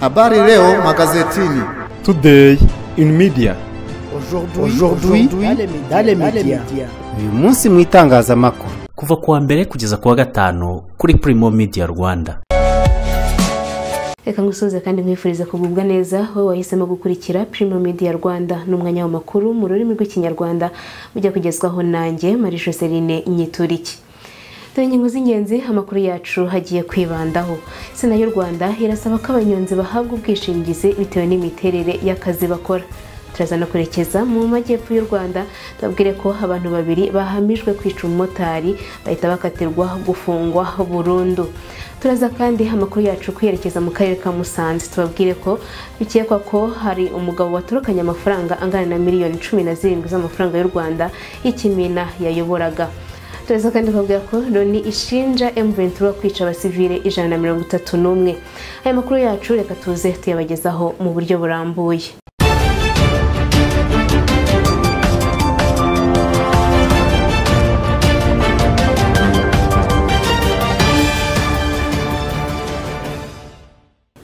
Habari leo magazetini. Today in media. Aujourd'hui dans les médias. uyu munsi mu itangazamakuru kuva kuwa mbere kugeza kuwa gatanu kuri Primo Media Rwanda reka ngusuhuze kandi nkwifuriza kugubwa neza wowe wahisemo gukurikira Primo Media Rwanda ni umwanya w'amakuru mu rurimi rw'ikinyarwanda ujya kugezwaho nanjye Marie Joseline Nyituriki dore ingingo z'ingenzi amakuru yacu hagiye kwibandaho sena y'u rwanda irasaba ko abanyonzi bahabwa ubwishingizi bitewe n'imiterere y'akazi bakora turaza no kwerekeza mu majyepfo y'u rwanda tubabwire ko abantu babiri bahamijwe kwica umumotari bahita bakatirwa gufungwa burundu turaza kandi amakuru yacu kwerekeza mu karere ka musanze tubabwire ko bikekwa ko hari umugabo watorokanye amafaranga angana na miliyoni cumi na zirindwi z'amafaranga y'u rwanda y'ikimina yayoboraga turaza kandi tukavuga ko loni ishinja emuventura kwica abasivile ijana na mirongo itatu n'umwe aya makuru yacu reka tuze tuyabagezaho mu buryo burambuye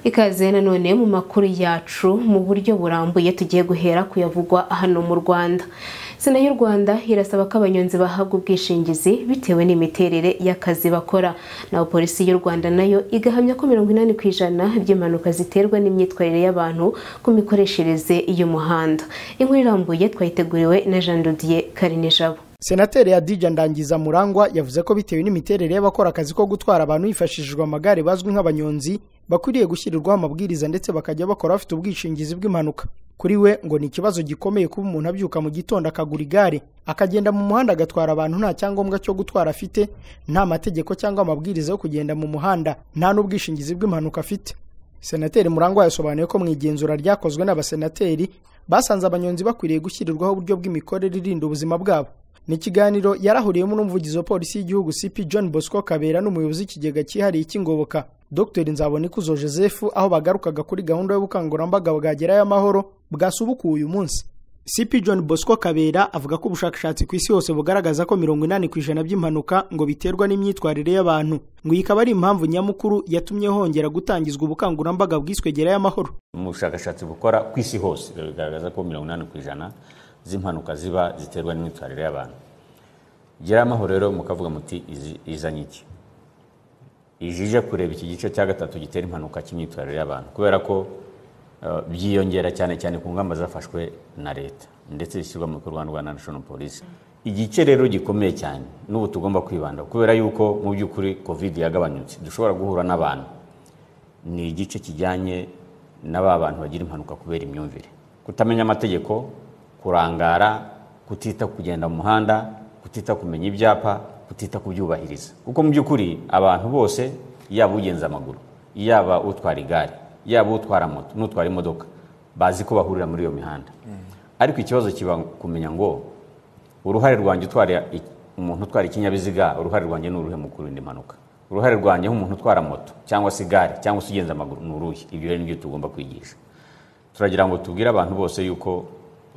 ikaze nanone mu makuru yacu mu buryo burambuye tugiye guhera kuyavugwa hano mu rwanda sena y'u rwanda irasaba ko abanyonzi bahabwa ubwishingizi bitewe n'imiterere y'akazi bakora naho polisi y'u rwanda nayo igahamya ko mirongo inani ku ijana by'impanuka ziterwa n'imyitwarire y'abantu ku mikoreshereze y'umuhanda inkuru irambuye twayiteguriwe na jean dodier karinijabo senateri yadija ndangiza murangwa yavuze ko bitewe n'imiterere y'abakora akazi ko gutwara abantu hifashishijwe amagare bazwi nk'abanyonzi bakwiriye gushyirirwaho amabwiriza ndetse bakajya bakora bafite ubwishingizi bw'impanuka kuri we ngo ni ikibazo gikomeye kuba umuntu abyuka mu gitondo akagura igare akagenda mu muhanda agatwara abantu nta cyangombwa cyo gutwara afite nta mategeko cyangwa amabwiriza yo kugenda mu muhanda nta n'ubwishingizi bw'impanuka afite senateri murangwa yasobanuye ko mu igenzura ryakozwe n'abasenateri basanze abanyonzi bakwiriye gushyirirwaho uburyo bw'imikorere irinda ubuzima bwabo ni ikiganiro yarahuriyemo n'umuvugizi wa polisi y'igihugu cp john bosco kabera n'umuyobozi w'ikigega cyihariye cy'ingoboka dr nzabonikuzo joseph aho bagarukaga kuri gahunda y'ubukangurambaga bwagerayo amahoro bwasubukuwe uyu munsi cp john bosco kabera avuga ko ubushakashatsi ku isi hose bugaragaza ko mirongo inani ku ijana by'impanuka ngo biterwa n'imyitwarire y'abantu ngo iyi ikaba ari impamvu nyamukuru yatumye hongera gutangizwa ubukangurambaga bwiswe gerayo amahoro mu bushakashatsi bukora ku isi hose bigaragaza ko mirongo inani ku ijana z'impanuka ziba ziterwa n'imyitwarire y'abantu gera amahoro rero mukavuga muti izanye iki ije kureba iki gice cya gatatu gitera impanuka cy'imyitwarire y'abantu kubera ko byiyongera cyane cyane ku ngamba zafashwe na leta ndetse zishyirwa mu bikorwa rwa national police igice rero gikomeye cyane n'ubu tugomba kwibanda kubera yuko mu by'ukuri covid yagabanyutse dushobora guhura n'abantu ni igice kijyanye na ba bantu bagira impanuka kubera imyumvire kutamenya amategeko kurangara kutita kugenda mu muhanda kutita kumenya ibyapa kutita kubyubahiriza kuko mu by'ukuri abantu bose yaba ugenza amaguru yaba utwara igare yaba utwara moto n'utwara imodoka bazi ko bahurira muri iyo mihanda ariko ikibazo kiba kumenya ngo uruhare rwanjye utwara umuntu utwara ikinyabiziga uruhare rwanjye ni uruhe mu kurinda impanuka uruhare rwanjye nk'umuntu utwara moto cyangwa se igare cyangwa se ugenza amaguru ni uruhe ibyo rero nibyo tugomba kwigisha turagira ngo tubwire abantu bose yuko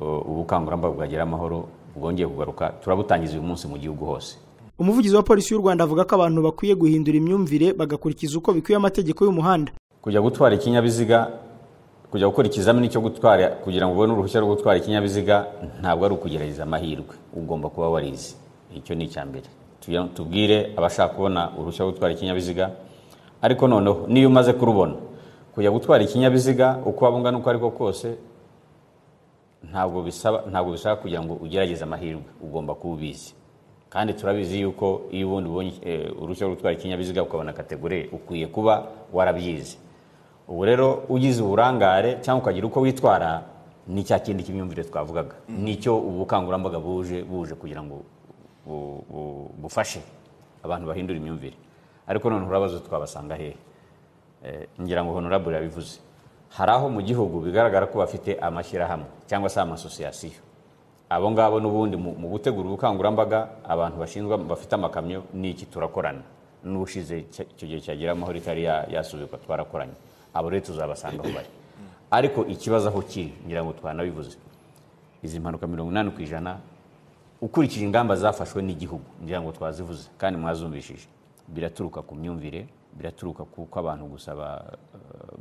ubukangurambaga bwagera amahoro bwongeye kugaruka turabutangiza uyu munsi mu gihugu hose umuvugizi wa polisi y'u rwanda avuga ko abantu bakwiye guhindura imyumvire bagakurikiza uko bikwiye amategeko y'umuhanda kujya gutwara ikinyabiziga kujya gukora ikizamini cyo gutwara kugira ngo ubone uruhushya rwo gutwara ikinyabiziga ntabwo ari ukugerageza amahirwe ugomba kuba warizi icyo ni icya mbere tubwire abashaka kubona uruhushya rwo gutwara ikinyabiziga ariko noneho niyo umaze kurubona kujya gutwara ikinyabiziga uko waba ungana uko ariko kose ntabwo bisaba ntabwo bisaba kugira ngo ugerageze amahirwe ugomba kuba ubizi kandi turabizi yuko iyo ubundi ubonye uruhushya rwo gutwara ikinyabiziga ukabona kategori ukwiye kuba warabyize ubu rero ugize uburangare cyangwa ukagira uko witwara ni cya kindi cy'imyumvire twavugaga nicyo ubu bukangurambaga buje buje kugira ngo bufashe abantu bahindura imyumvire ariko noneho urabaza twabasanga hehe ngira ngo honorable yabivuze hari aho mu gihugu bigaragara ko bafite amashyirahamwe cyangwa se amasosiyasiyo abo ngabo n'ubundi mu gutegura ubukangurambaga abantu bashinzwe bafite amakamyo n'iki turakorana n'ushize icyo gihe cyagira amahoro itari yasubikwa twarakoranye abo rero tuzabasanga aho bari ariko ikibazo aho kiri ngira ngo twanabivuze izi mpanuka mirongo inani ku ijana ukurikije ingamba zafashwe n'igihugu ngira ngo twazivuze kandi mwazumvishije biraturuka ku myumvire biraturuka kuko abantu gusa ba-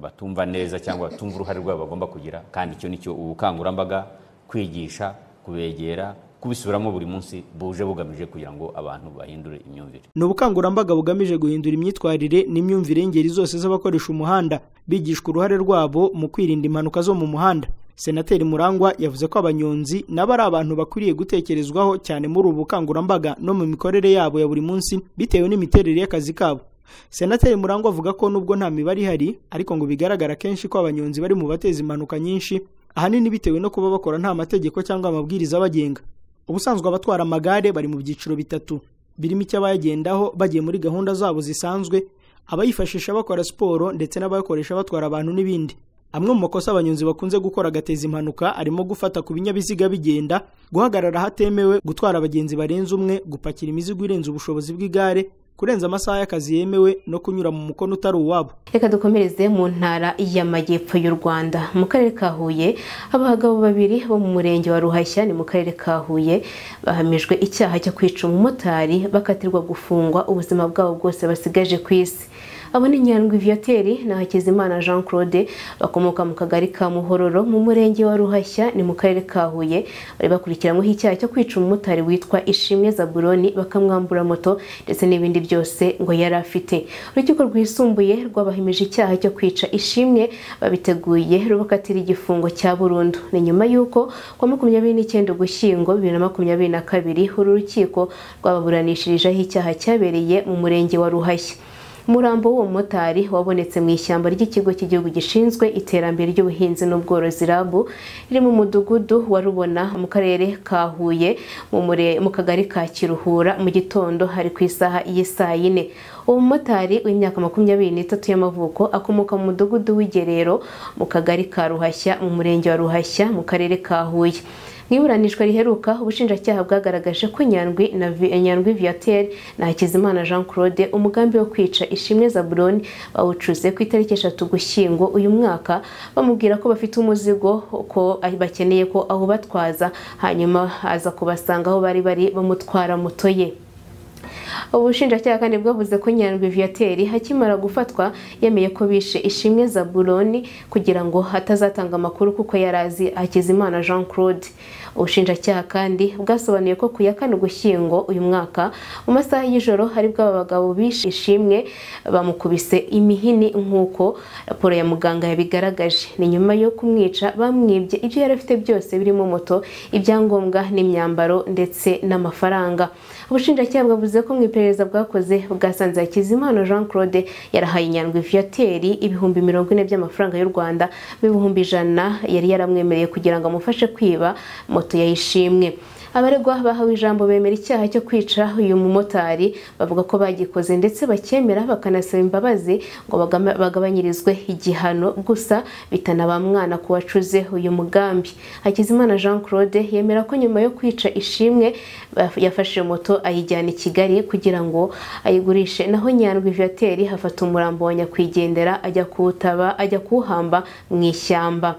batumva neza cyangwa batumva uruhare rwabo bagomba kugira kandi icyo ni cyo ubukangurambaga kwigisha kubegera kubisubiramo buri munsi buje bugamije kugira ngo abantu bahindure imyumvire ni ubukangurambaga bugamije guhindura imyitwarire n'imyumvire y'ingeri zose z'abakoresha umuhanda bigishwa uruhare rwabo mu kwirinda impanuka zo mu muhanda senateri murangwa yavuze ko abanyonzi nabo ari abantu bakwiriye gutekerezwaho cyane muri ubu bukangurambaga no mu mikorere yabo ya buri munsi bitewe n'imiterere y'akazi kabo senateri murangwa avuga ko nubwo nta mibare ihari ariko ngo bigaragara kenshi ko abanyonzi bari mu bateza impanuka nyinshi ahanini bitewe no kuba bakora nta mategeko cyangwa amabwiriza abagenga ubusanzwe abatwara amagare bari mu byiciro bitatu birimo icyo abayagendaho bagiye muri gahunda zabo zisanzwe abayifashisha bakora siporo ndetse n'abayakoresha batwara abantu n'ibindi amwe mu makosa abanyonzi bakunze gukora agateza impanuka arimo gufata ku binyabiziga bigenda guhagarara ahatemewe gutwara abagenzi barenze umwe gupakira imizigo irenze ubushobozi bw'igare kurenza amasaha y'akazi yemewe no kunyura mu mukono utari uwabo reka dukomereze mu ntara y'amajyepfo y'u rwanda mu karere ka huye abagabo babiri bo mu murenge wa ruhashya ni mu karere ka huye bahamijwe icyaha cyo kwica umumotari bakatirwa gufungwa ubuzima bwabo bwose basigaje ku isi abo ni nyandwi viateur na hakizimana jean claude bakomoka mu kagari ka muhororo mu murenge wa ruhashya ni mu karere ka huye bari bakurikiranyweho icyaha cyo kwica umumotari witwa ishimwe zabuloni bakamwambura moto ndetse n'ibindi byose ngo yari afite urukiko rwisumbuye rwabahimije icyaha cyo kwica ishimwe babiteguye rubakatira igifungo cya burundu ni nyuma y'uko ku wa makumyabiri n'icyenda ugushyingo bibiri na makumyabiri na kabiri uru rukiko rwababuranishirijeho icyaha cyabereye mu murenge wa ruhashya umurambo w'uwo mumotari wabonetse mu ishyamba ry'ikigo cy'igihugu gishinzwe iterambere ry'ubuhinzi n'ubworozi rab riri mu mudugudu wa rubona mu karere ka huye mu mure- mu kagari ka kiruhura mu gitondo hari ku isaha y'isaa yine uwo mumotari w'imyaka makumyabiri n'itatu y'amavuko akomoka mu mudugudu w'igerero mu kagari ka ruhashya mu murenge wa ruhashya mu karere ka huye mu iburanishwa riheruka ubushinjacyaha bwagaragaje ko nyandwi na Vi- nyandwi viateur na hakizimana jean claude umugambi wo kwica ishimwe zabuloni bawucuze ku itariki eshatu gushyingo uyu mwaka bamubwira ko bafite umuzigo ko bakeneye ko awubatwaza hanyuma aza kubasanga aho bari bari bamutwara moto ye ubushinjacyaha kandi bwavuze ko nyandwi viateur akimara gufatwa yemeye ko bishe ishimwe zabuloni kugira ngo hatazatanga amakuru kuko yari azi hakizimana jean claude ubushinjacyaha kandi bwasobanuye ko ku ya kane ugushyingo uyu mwaka mu masaha y'ijoro hari bw'aba bagabo bishe ishimwe bamukubise imihini nk'uko raporo ya muganga yabigaragaje ni nyuma yo kumwica bamwibye ibyo yari afite byose birimo moto ibyangombwa n'imyambaro ndetse n'amafaranga ubushinjacyaha bwavuze ko mu iperereza bwakoze bwasanze hakizimana jean claude yarahaye nyandwi viateri ibihumbi mirongo ine by'amafaranga y'u rwanda n'ibihumbi ijana yari yaramwemereye kugira ngo amufashe kwiba moto yayishimwe abaregwa bahawe ijambo bemera icyaha cyo kwica uyu mumotari bavuga ko bagikoze ndetse bakemera bakanasaba imbabazi ngo bagama- bagabanyirizwe igihano gusa bitana ba mwana ku wacuze uyu mugambi hakizimana jean claude yemera ko nyuma yo kwica ishimwe baf- yafashe moto ayijyana i kigali kugira ngo ayigurishe naho nyandwi viateri hafata umurambo wa nyakwigendera ajya kuwutaba ajya kuwuhamba mu ishyamba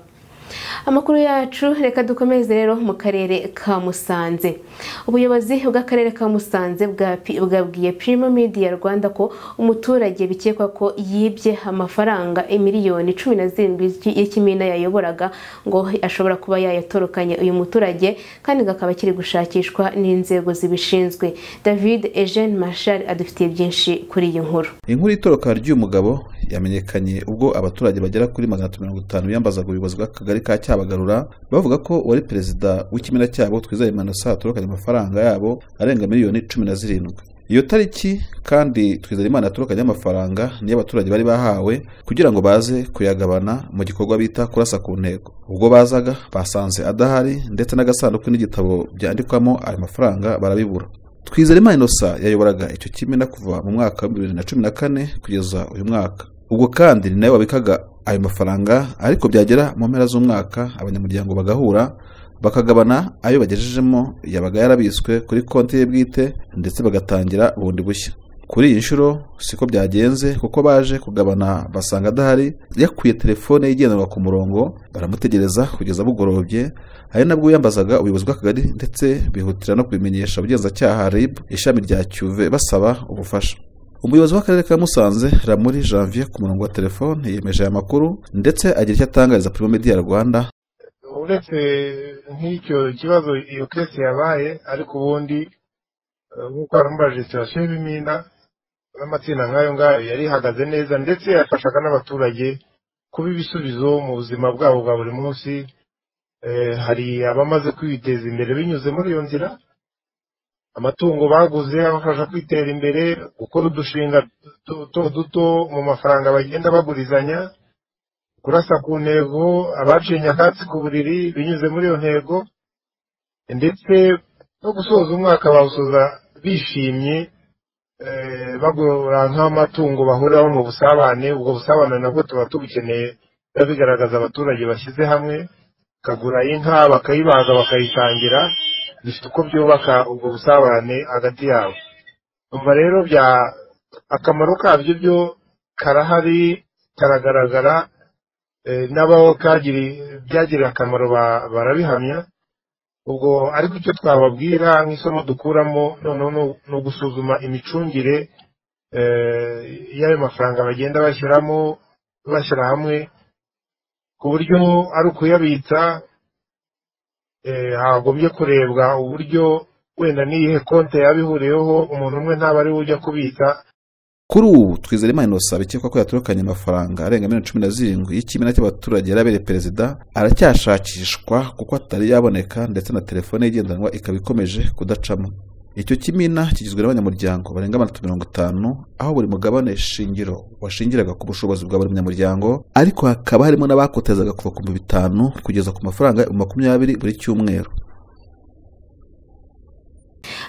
amakuru yacu reka dukomeze rero mu karere ka musanze ubuyobozi bw'akarere ka musanze bwa- bwabwiye primo media rwanda ko umuturage bikekwa ko yibye amafaranga miliyoni cumi na zirindwi y'iki- y'ikimina yayoboraga ngo ashobora kuba yayatorokanye uyu muturage kandi kakaba kiri gushakishwa n'inzego zibishinzwe david eugene marshal adufitiye byinshi kuri iyi nkuru inkuru y'itoroka ry'uyu mugabo yamenyekanye ubwo abaturage bagera kuri magana atatu mirongo itanu biyambazaga ubuyobozi bw'akagari ka cyabagarura bavuga ko uwari perezida w'ikimina cyabo twizeye manosa yatorokanye amafaranga yabo arenga miliyoni cumi na zirindwi iyo tariki kandi twizeye imana yatorokanye amafaranga niyo abaturage bari bahawe kugira ngo baze kuyagabana mu gikorwa bita kurasa ku ntego ubwo bazaga basanze adahari ndetse n'agasanduku n'igitabo byandikwamo ayo mafaranga barabibura Twizerimana Innocent yayoboraga icyo kimina kuva mu mwaka w'ibihumbi bibiri na cumi na kane kugeza uyu mwaka ubwo kandi ni nawe wabikaga ayo mafaranga ariko byagera mu mpera z'umwaka abanyamuryango bagahura bakagabana ayo bagejejemo yabaga yarabitswe kuri konti ye bwite ndetse bagatangira bundi bushya kuri iyi nshuro siko byagenze kuko baje kugabana basanga adahari yakuye telefone ye igendanwa ku murongo baramutegereza kugeza bugorobye ari nabwo yambazaga ubuyobozi bw'akagari ndetse bihutira no kubimenyesha ubugenzacyaha rib ishami rya cyuve basaba ubufasha umuyobozi w'akarere ka musanze ramuri janvier ku murongo wa telefone yemeje aya makuru ndetse agira icyo atangariza primo media rwanda uretse nk'icyo kibazo iyo kese yabaye ariko ubundi eh, nk'uko haramubajije sitasiyo y'ibimina n'amatsinda nk'ayo ngayo yari ihagaze neza ndetse yafashaga n'abaturage kuba ibisubizo mu buzima bwabo bwa buri munsi Eh, hari abamaze kwiteza imbere binyuze muri iyo nzira amatungo baguze abafasha kwitera imbere gukora udushinga duto duto mu mafaranga bagenda bagurizanya kurasa ku ntego abaciye nyakatsi ku buriri binyuze muri iyo ntego ndetse no gusoza umwaka bawusoza bishimye eh, bagura nk'amatungo bahuriraho mu busabane ubwo busabane nabwo tuba tubukeneye biba bigaragaza abaturage bashyize hamwe bakagura inka bakayibaga bakayisangira bifite uko byubaka ubwo busabane hagati yabo umva rero bya akamaro kabyo byo karahari karagaragara eh, n'abaho kagiri- byagiriye akamaro ba- barabihamya ubwo ariko icyo twababwira nk'isomo dukuramo noneho ni- ni ugusuzuma imicungire eh, y'ayo mafaranga bagenda bashyiramo bashyira hamwe ku buryo ari ukuyabitsa eh, hagombye kurebwa uburyo wenda n'iyihe konti yaba ihuriyeho umuntu umwe ntaba ari we ujya kubitsa kuri ubu twizerima inosa bikekwa ko yatorokanye amafaranga arenga miliyoni cumi na zirindwi y'ikimina cy'abaturage yari abereye perezida aracyashakishwa kuko atari yaboneka ndetse na telefone ye igendanwa ikaba ikomeje kudacamo icyo kimina kigizwe n'abanyamuryango barenga amataratu mirongo itanu aho buri mugabane shingiro washingiraga ku bushobozi bwa buri munyamuryango ariko hakaba harimo n'abakotezaga kuva ku bihumbi bitanu kugeza ku mafaranga ibihumbi makumyabiri buri cyumweru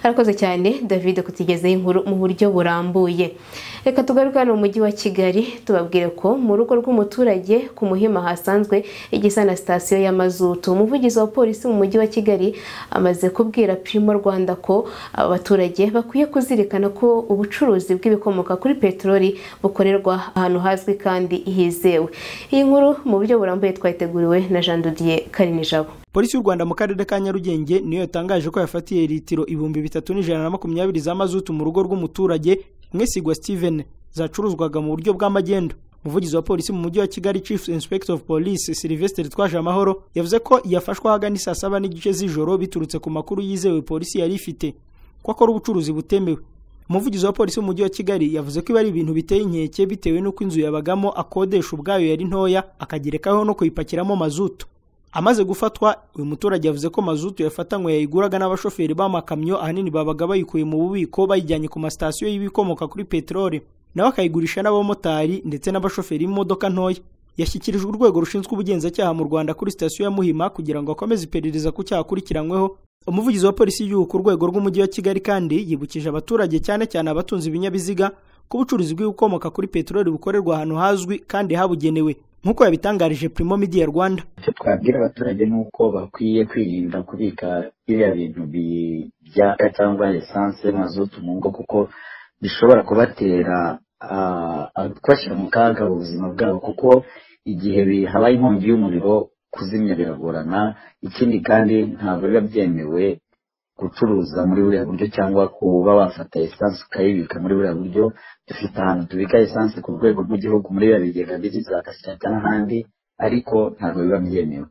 arakoze cyane david kutugezaho inkuru mu buryo burambuye reka tugaruke hano mu mujyi wa kigali tubabwire ko mu rugo rw'umuturage ku muhima hasanzwe igisa na sitasiyo y'amazutu umuvugizi wa polisi mu mujyi wa kigali amaze kubwira primo rwanda ko abaturage bakwiye kuzirikana ko ubucuruzi bw'ibikomoka kuri peteroli bukorerwa ahantu hazwi kandi hizewe iyi nkuru mu buryo burambuye twayiteguriwe na jean dodiye karinijabo polisi y'u rwanda mu karere ka nyarugenge niyo yatangaje ko yafatiye litiro ibihumbi bitatu n'ijana na makumyabiri za mazutu mu rugo rw'umuturage mwesigwa steven zacuruzwaga mu buryo bw'amagendo umuvugizi wa polisi mu mujyi wa kigali chief inspector of police sylvestre twaje amahoro yavuze ko yafashwe ahagana isaa saba n'igice z'ijoro biturutse ku makuru yizewe polisi yari ifite ko akora ubucuruzi butemewe umuvugizi wa polisi mu mujyi wa kigali yavuze ko ibi ari ibintu biteye inkeke bitewe n'uko inzu yabagamo akodesha ubwayo yari ntoya akagerekaho no kuyipakiramo mazutu amaze gufatwa uyu muturage yavuze ko mazutu yafatanywe yayiguraga n'abashoferi b'amakamyo ahanini babaga bayikuye mu bubiko bayijyanye ku masitasiyo y'ibikomoka kuri peteroli nawe akayigurisha n'abamotari ndetse n'abashoferi b'imodoka ntoya yashyikirijwe urwego rushinzwe ubugenzacyaha mu rwanda kuri sitasiyo ya muhima kugira ngo akomeze iperereza ku cyaha akurikiranyweho umuvugizi wa polisi y'igihugu ku rwego rw'umujyi wa kigali kandi yibukije abaturage cyane cyane abatunze ibinyabiziga ko ubucuruzi bw'ibikomoka kuri peteroli bukorerwa ahantu hazwi kandi habugenewe nk'uko yabitangarije primo media rwanda icyo twabwira abaturage ni uko bakwiye kwirinda kubika biriya bintu byaka cyangwa esanse mazutu mu ngo kuko bishobora kubatera ah, ah, kubashyira mu kaga ubuzima bwabo kuko igihe bi- habaye inkongi y'umuriro kuzimya biragorana ikindi kandi ntabwo biba byemewe gucuruza muri buriya buryo cyangwa kuba wafata esanse ukayibika muri buriya buryo dufite ahantu tubika esanse ku rwego rw'igihugu muri biriya bigega biri za kasirata n'ahandi ariko ntabwo biba byemewe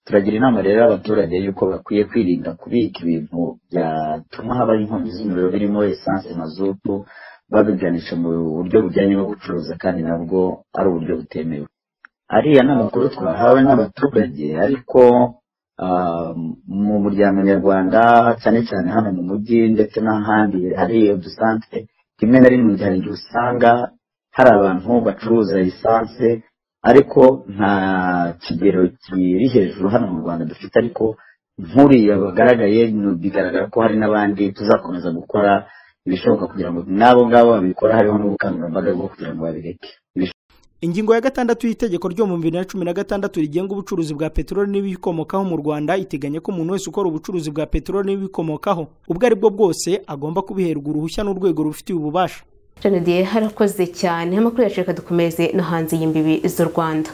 turagira inama rero abaturage yuko bakwiye kwirinda kubika ibintu byatuma habaho inkongi z'umuriro birimo esanse mazutu babiganisha mu buryo bujyanye no gucuruza kandi nabwo ari uburyo butemewe ariya ni amakuru twahawe n'abaturage ariko ah, mu muryango nyarwanda cyane cyane hano mu mujyi ndetse n'ahandi hari udusantere rimwe na rimwe hari igihe usanga hari abantu bacuruza esanse ariko nta kigero kiri hejuru hano mu rwanda dufite ariko nk'uriya bagaragaye ni- bigaragara ko hari n'abandi tuzakomeza gukora ibishoboka kugira ngo n'abo ngabo babikora hariho n'ubukangurambaga bwo kugira ngo babireke ingingo ya gatandatu y'itegeko ryo mu bibiri na cumi na gatandatu rigenga ubucuruzi bwa peteroli n'ibikomokaho mu rwanda iteganya ko umuntu wese ukora ubucuruzi bwa peteroli n'ibikomokaho ubwo ari bwo bwose agomba kubiherwa uruhushya n'urwego rubifitiye ububasha jean diye harakoze cyane amakuru yacu reka dukomeze no hanze y'imbibi z'u rwanda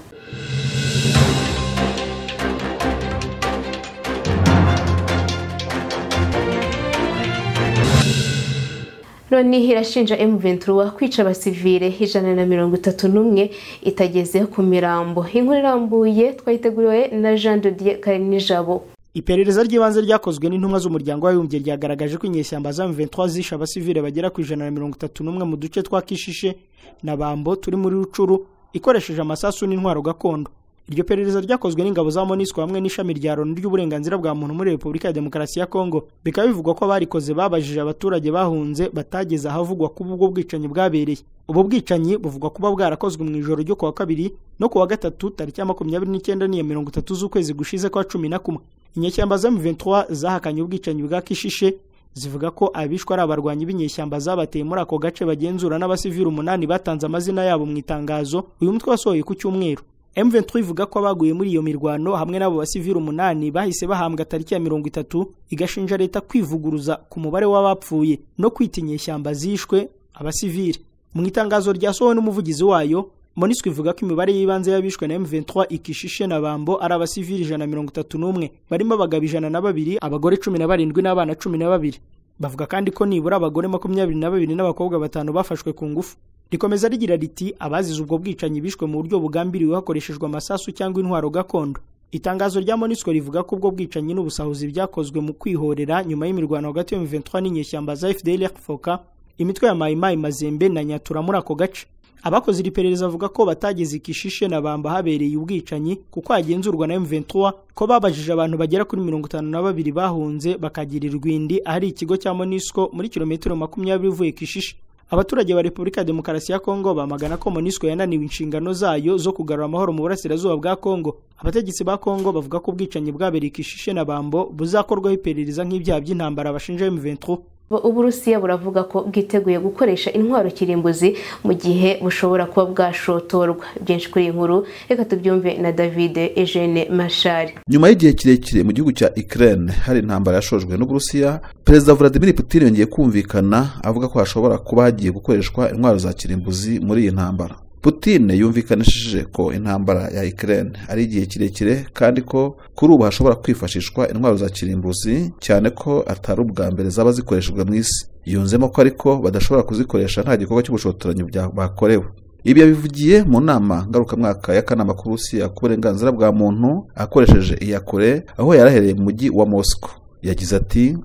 loni irashinja M23 kwica abasivile ijana na mirongo itatu n'umwe itageze ku mirambo inkuru irambuye twayiteguriwe na Jean de Dieu Karinijabo iperereza ry'ibanze ryakozwe n'intumwa z'umuryango w'abibumbye ryagaragaje ko inyeshyamba za M23 zishe abasivile bagera ku ijana na mirongo itatu n'umwe mu duce twa Kishishe na Bambo turi muri Rucuru ikoresheje amasasu n'intwaro gakondo iryo perereza ryakozwe n'ingabo za MONUSCO hamwe n'ishami rya Loni ry'uburenganzira bwa muntu muri Repubulika ya Demokarasi ya Kongo bikaba bivugwa ko abarikoze babajije abaturage bahunze batageze ahavugwa kuba ubwo bwicanyi bwabereye ubu bwicanyi buvugwa kuba bwarakozwe mu ijoro ryo kuwa kabiri no kuwa gatatu tariki ya makumyabiri n'icyenda n'iya mirongo itatu z'ukwezi gushize kwa cumi na kumwe inyeshyamba za M23 zahakanye ubwicanyi bwa Kishishe zivuga ko abishwe ari abarwanyi b'inyeshyamba zabateye muri ako gace bagenzura n'abasivili umunani batanze amazina yabo mu itangazo uyu mutwe wasohoye ku cyumweru M23 ivuga ko abaguye muri iyo mirwano hamwe n'abo basivili umunani bahise bahambwa tariki ya mirongo itatu igashinja leta kwivuguruza ku mubare w'abapfuye no kwita inyeshyamba zishwe abasivili mu itangazo ryasohowe n'umuvugizi wayo MONUSCO ivuga ko imibare y'ibanze y'abishwe na M23 ikishishe na Bambo ari abasivili ijana na mirongo itatu n'umwe barimo abagabo ijana na babiri abagore cumi na barindwi n'abana cumi na babiri bavuga kandi ko nibura abagore makumyabiri na babiri n'abakobwa batanu bafashwe ku ngufu rikomeza rigira riti abazize ubwo bwicanyi bishwe mu buryo bugambiriwe hakoreshejwe amasasu cyangwa intwaro gakondo itangazo rya MONUSCO rivuga ko ubwo bwicanyi n'ubusahuzi byakozwe mu kwihorera nyuma y'imirwano hagati ya M23 n'inyeshyamba za FDLR-FOCA imitwe ya Mai Mai Mazembe na Nyatura muri ako gace abakoze iri perereza bavuga ko batageze ikishishe na bamba habereye ubwicanyi kuko hagenzurwa na M23 ko babajije abantu bagera kuri mirongo itanu na babiri bahunze bakagirirwa indi ahari ikigo cya MONUSCO muri kilometero makumyabiri uvuye kishishe abaturage ba Repubulika ya Demokarasi ya Kongo bamagana ko MONUSCO yananiwe inshingano zayo zo kugarura amahoro mu burasirazuba bwa Kongo abategetsi ba Kongo bavuga ko ubwicanyi bwabereye kishishe na bambo buzakorwaho iperereza nk'ibyaha by'intambara bashinja M23 uburusiya buravuga ko bwiteguye gukoresha intwaro kirimbuzi mu gihe bushobora kuba bwashotorwa byinshi kuri iyi nkuru reka tubyumve na david eugene mashari nyuma y'igihe kirekire mu gihugu cya ukraine hari intambara yashojwe n'uburusiya perezida vladimir putin yongeye kumvikana avuga ko hashobora kuba hagiye gukoreshwa intwaro za kirimbuzi muri iyi ntambara putin yumvikanishije ko intambara ya Ukraine ari igihe kirekire kandi ko kuri ubu hashobora kwifashishwa intwaro za kirimbuzi cyane ko atari ubwa mbere zaba zikoreshejwe mu isi yunzemo ko ariko badashobora kuzikoresha nta gikorwa cy'ubushotoranyi bakorewe ibi yabivugiye mu nama ngarukamwaka y'akanama k'uburusiya ku burenganzira bwa muntu akoresheje iya kure aho yarahereye mu mujyi wa moscow yagize ati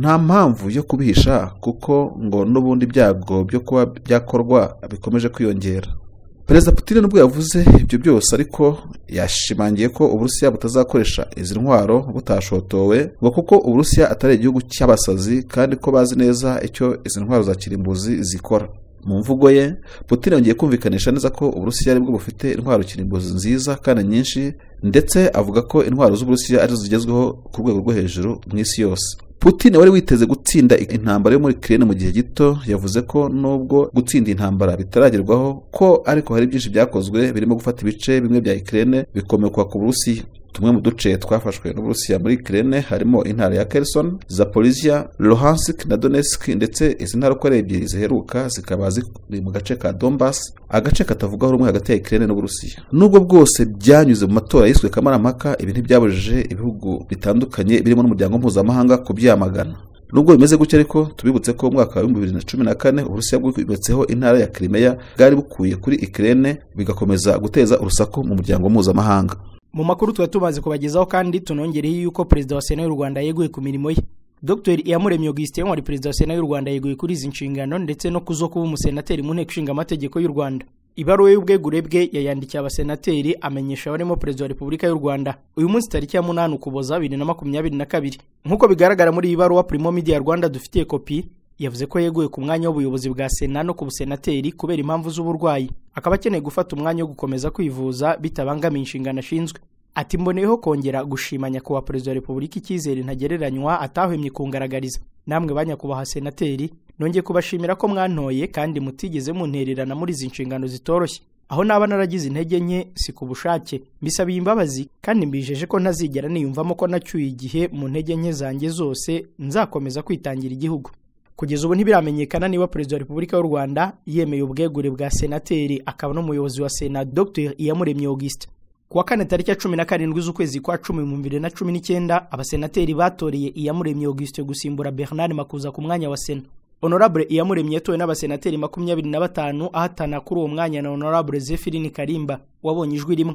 nta mpamvu yo kubihisha kuko ngo n'ubundi byago byo kuba byakorwa bikomeje kwiyongera perezida putin nubwo yavuze ibyo byose ariko yashimangiye ko uburusiya butazakoresha izi ntwaro butashotowe ngo kuko uburusiya atari igihugu cy'abasazi kandi ko bazi neza icyo izi ntwaro za kirimbuzi zikora mu mvugo ye putin yongeye kumvikanisha neza ko uburusiya aribwo bufite intwaro kirimbuzi nziza kandi nyinshi ndetse avuga ko intwaro z'uburusiya arizo zigezweho ku rwego rwo hejuru mu isi yose putin wari witeze gutsinda intambara yo muri kirene mu gihe gito yavuze ko nubwo gutsinda intambara bitaragerwaho ko ariko hari byinshi byakozwe birimo gufata ibice bimwe bya ikirere bikomekwa ku burusiya tumwe mu duce twafashwe n'uburusiya muri kirene harimo intara ya kerson zaporizia lohansk na donetsk ndetse izi ntara uko ari ebyiri ziheruka zikaba ziri mu gace ka donbas agace katavugaho rumwe hagati ya ikirere n'uburusiya nubwo bwose byanyuze mu matora yiswe kamarampaka ibi ntibyabujije ibihugu bitandukanye birimo n'umuryango mpuzamahanga kubyamagana nubwo bimeze gutya ariko tubibutse ko umwaka wa bibiri na cumi na kane uburusiya bwubatseho intara ya kirimeya bwari bukuye kuri ikirene bigakomeza guteza urusaku mu muryango mpuzamahanga mu makuru tuba tumaze kubagezaho kandi tunongereho yuko perezida wa sena y'u rwanda yeguye ku mirimo ye dr iyamuremye augustin wari perezida wa sena y'u rwanda yeguye kuri izi nshingano ndetse no ku zo kuba umusenateri mu nteko ishinga amategeko y'u rwanda ibaruwa y'ubwegure bwe yayandikiye abasenateri amenyesha abarimo perezida wa repubulika y'u rwanda uyu munsi tariki ya munani ukuboza bibiri na makumyabiri na kabiri nk'uko bigaragara muri iyi baruwa primo media rwanda dufitiye kopi yavuze ko yeguye ku mwanya w'ubuyobozi bwa sena no ku busenateri kubera impamvu z'uburwayi akaba akeneye gufata umwanya wo gukomeza kwivuza bitabangamiye inshingano ashinzwe ati mboneyeho kongera gushima nyakubahwa perezida wa repubulika icyizere ntagereranywa atahwemye kungaragariza namwe ba nyakubahwa senateri nongeye kubashimira ko mwantoye kandi mutigeze muntererana muri izi nshingano zitoroshye aho naba naragize intege nke si ku bushake mbisabiye imbabazi kandi mbijeje ko ntazigera niyumvamo ko nacyuye igihe mu ntege nke zanjye zose nzakomeza kwitangira igihugu kugeza ubu ntibiramenyekana niba perezida wa repubulika y'u rwanda yemeye ubwegure bwa senateri akaba n'umuyobozi wa sena dr iyamuremye auguste ku wa kane tariki ya cumi na karindwi z'ukwezi kwa cumi mu bibiri na cumi n'icyenda abasenateri batoreye iyamuremye auguste gusimbura bernard makuza ku mwanya wa sena honorable iyamuremye yatowe n'abasenateri makumyabiri na batanu ahatana kuri uwo mwanya na honorable zephirine karimba wabonye ijwi rimwe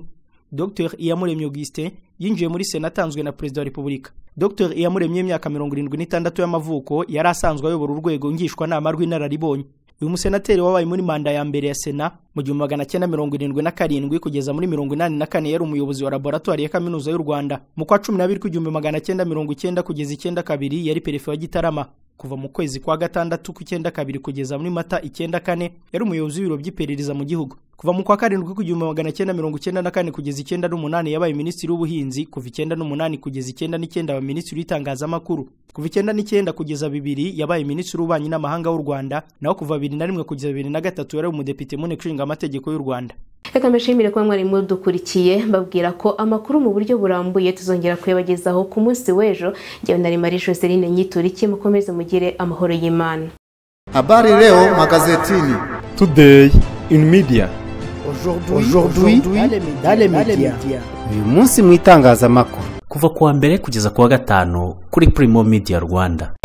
dr iyamuremye augustin yinjiye muri sena atanzwe na perezida wa repubulika dr iyamuremye y'imyaka mirongo irindwi n'itandatu y'amavuko yari asanzwe ayobora urwego ngishwanama rw'inararibonye uyu musenateri wabaye muri manda ya mbere ya sena mu gihumbi magana cyenda mirongo irindwi na karindwi kugeza muri mirongo inani na kane yari umuyobozi wa laboratwari ya kaminuza y'u rwanda mu kwa cumi n'abiri kw'igihumbi magana cyenda mirongo icyenda kugeza icyenda kabiri yari perefe wa gitarama kuva mu kwezi kwa gatandatu kw'icyenda kabiri kugeza muri mata icyenda kane yari umuyobozi w'ibiro by'iperereza mu gihugu kuva mu kwa karindwi kw'igihumbi magana cyenda mirongo icyenda na kane kugeza icyenda n'umunani yabaye minisitiri w'ubuhinzi kuva icyenda n'umunani kugeza icyenda n'icyenda aba minisitiri w'itangazamakuru kuva icyenda n'icyenda kugeza bibiri yabaye minisitiri w'ububanyi n'amahanga w'u rwanda naho kuva bibiri na rimwe kugeza bibiri na gatatu yari umudepite mu nteko ishinga amategeko y'u rwanda reka mbashimire kuba mwari mudukurikiye mbabwira ko amakuru mu buryo burambuye tuzongera kuyabagezaho ku munsi w'ejo njyewe nari marie joseline nyituriki mukomeze mugire amahoro y'imana Habari leo magazetini. Today in media. aujourd'hui dans les médias uyu munsi mu itangazamakuru kuva kuwa mbere kugeza kuwa gatanu kuri Primo Media Rwanda